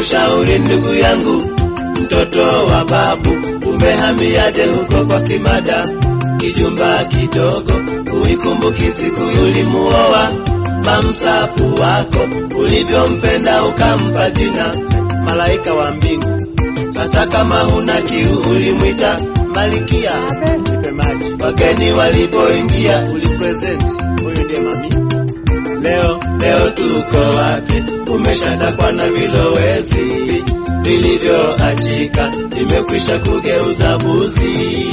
Ninakushauri ndugu yangu, mtoto wa babu, umehamiaje huko kwa Kimada? Kijumba kidogo, uikumbuki siku ulimuoa mamsapu wako, ulivyompenda ukampa jina malaika wa mbingu. Hata kama huna kiu ulimwita Malikia, nipe maji. Wageni walipoingia ulipresent, huyu ndiye mami. Leo leo tuko wapi? Umeshadakwa na vilowezi vilivyoachika, vimekwisha kugeuza buzi.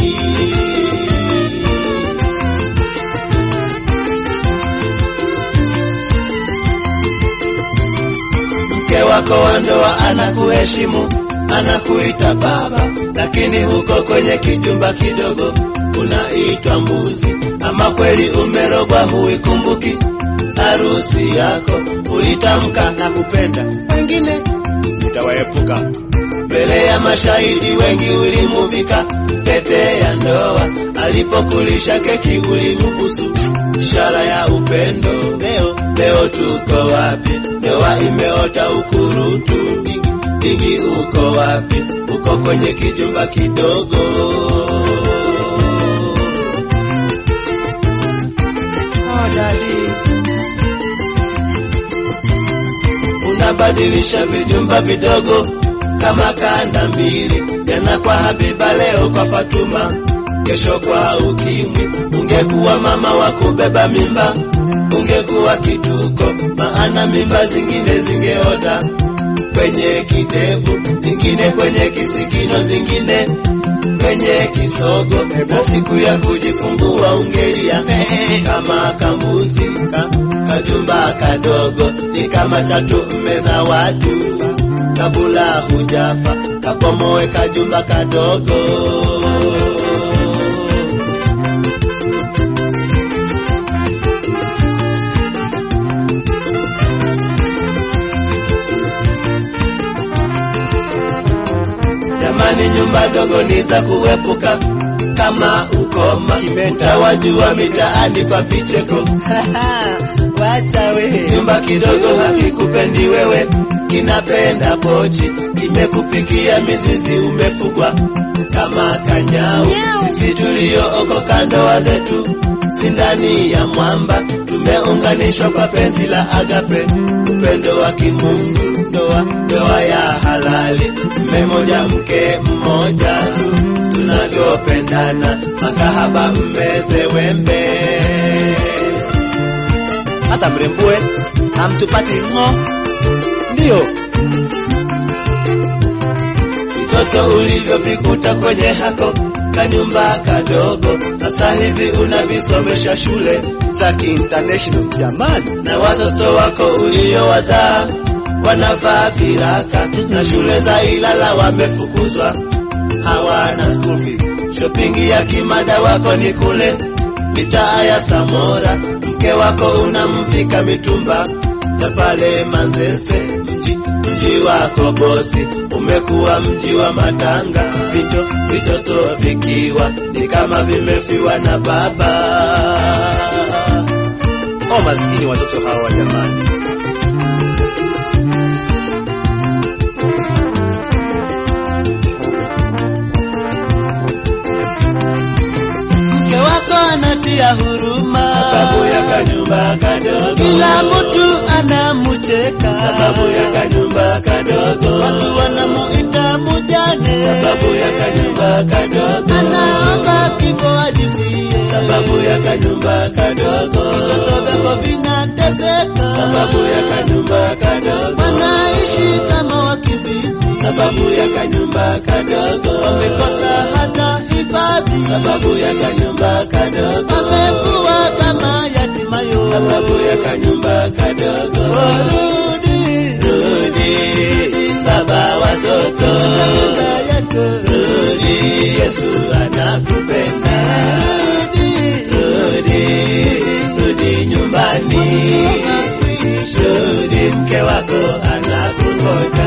Mke wako wa ndoa anakuheshimu, anakuita baba, lakini huko kwenye kijumba kidogo unaitwa mbuzi. Ama kweli umerogwa, huikumbuki harusi yako ulitamka na kupenda, wengine utawaepuka. Mbele ya mashahidi wengi ulimuvika pete ya ndoa, alipokulisha keki ulimbusu, ishara ya upendo. Leo leo tuko wapi? Ndoa imeota ukurutu, dingi dingi, uko wapi? Uko kwenye kijumba kidogo. Oh, daddy. unabadilisha vijumba vidogo kama kanda mbili, jana kwa Habiba, leo kwa Fatuma, kesho kwa Ukimwi. Ungekuwa mama wa kubeba mimba, ungekuwa kituko, maana mimba zingine zingeota kwenye kidevu, zingine kwenye kisigino, zingine kwenye kisogo, na siku ya kujifungua ungelia kama kambuzi ka, kajumba kadogo ni kama chatu mmeza watu kabula hujafa kapomoe kajumba kadogo Jamani, nyumba dogo ni za kuepuka kama ukoma, utawajua mitaani kwa vicheko. Wacha we, nyumba kidogo hakikupendi wewe, kinapenda pochi, kimekupikia mizizi, umefugwa kama kanyau. Sisi tuliookoka ndoa zetu si ndani ya mwamba, tumeunganishwa kwa penzi la agape, upendo wa kimungu, ndoa ndoa ya halali, mme moja mke mmoja tu, tunavyopendana makahaba, mmeze wembe hata mrembue hamtupati ng'o, ndiyo vitoto ulivyovikuta kwenye hako kanyumba kadogo, sasa hivi unavisomesha shule za kiinternational jamani, na watoto wako uliowazaa wanavaa viraka na shule za Ilala wamefukuzwa, hawana school fees. Shopping ya kimada wako ni kule mitaa ya Samora, mke wako unamvika mitumba ya pale Manzese, mji mji wako bosi umekuwa mji wa matanga, vito vitoto vikiwa ni kama vimefiwa na baba. Oh, maskini watoto hawa jamani. mke wako anatia huruma, sababu ya kanyumba kadogo, kila mtu anamucheka, sababu ya kanyumba kadogo, watu wanamuita mujane, sababu ya kanyumba kadogo, anaomba kifo ajifie, sababu ya kanyumba kadogo, vitoto vyako vinateseka, sababu ya kanyumba kadogo, wanaishi kama wakimbizi, sababu ya kanyumba kadogo, wamekosa hata hifadhi, sababu ya kanyumba kadogo, wamekuwa kama yatimayo, sababu ya kanyumba kadogo. warudi Rudi baba watoto, nyumba yako, rudi Yesu anakupenda. Rudi, rudi nyumbani, rudi mke wako anakungoja.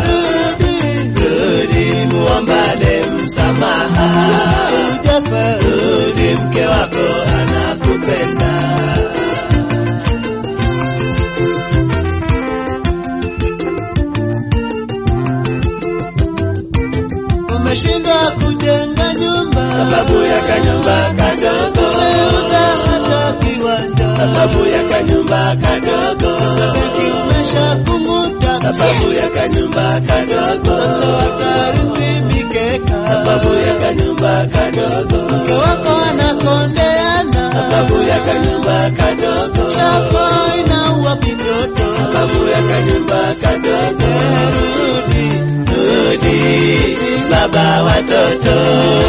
Rudi muombane msamaha, Ujafa, rudi mke wako anakupenda. umeshindwa kujenga nyumba sababu ya kanyumba kadogo, umeuza hata kiwanja sababu ya kanyumba kadogo, benki umeshakung'uta sababu ya kanyumba kadogo, watoto wakarithi mikeka sababu ya kanyumba kadogo, mke wako anakondeana sababu ya kanyumba kadogo, chako inaua vitoto sababu ya kanyumba kadogo. rudi Rudi baba watoto,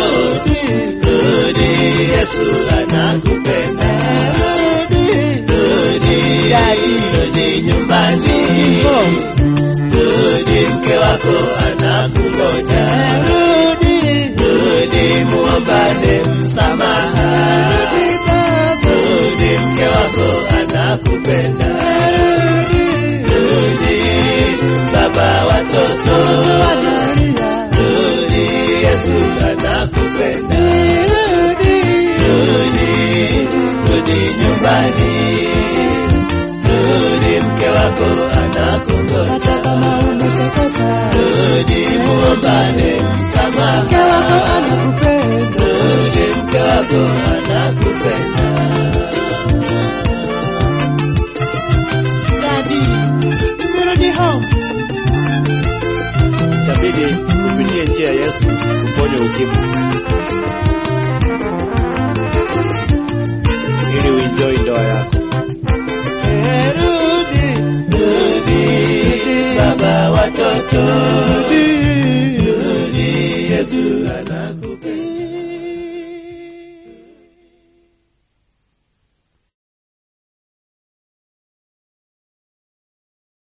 rudi Yesu anakupenda. Rudi, rudi nyumbani, rudi mke wako anakungoja. Rudi muombane msamaha, rudi mke wako anakupenda. Rudi baba watoto, rudi Yesu anakupenda. Rudi, rudi nyumbani, rudi mke wako anakungoja. Rudi muombane msamaha, rudi mke wako anakupenda. itabidi upitie njia ya Yesu uponye ukimwi ili uenjoy ndoa yako. Rudi baba watoto,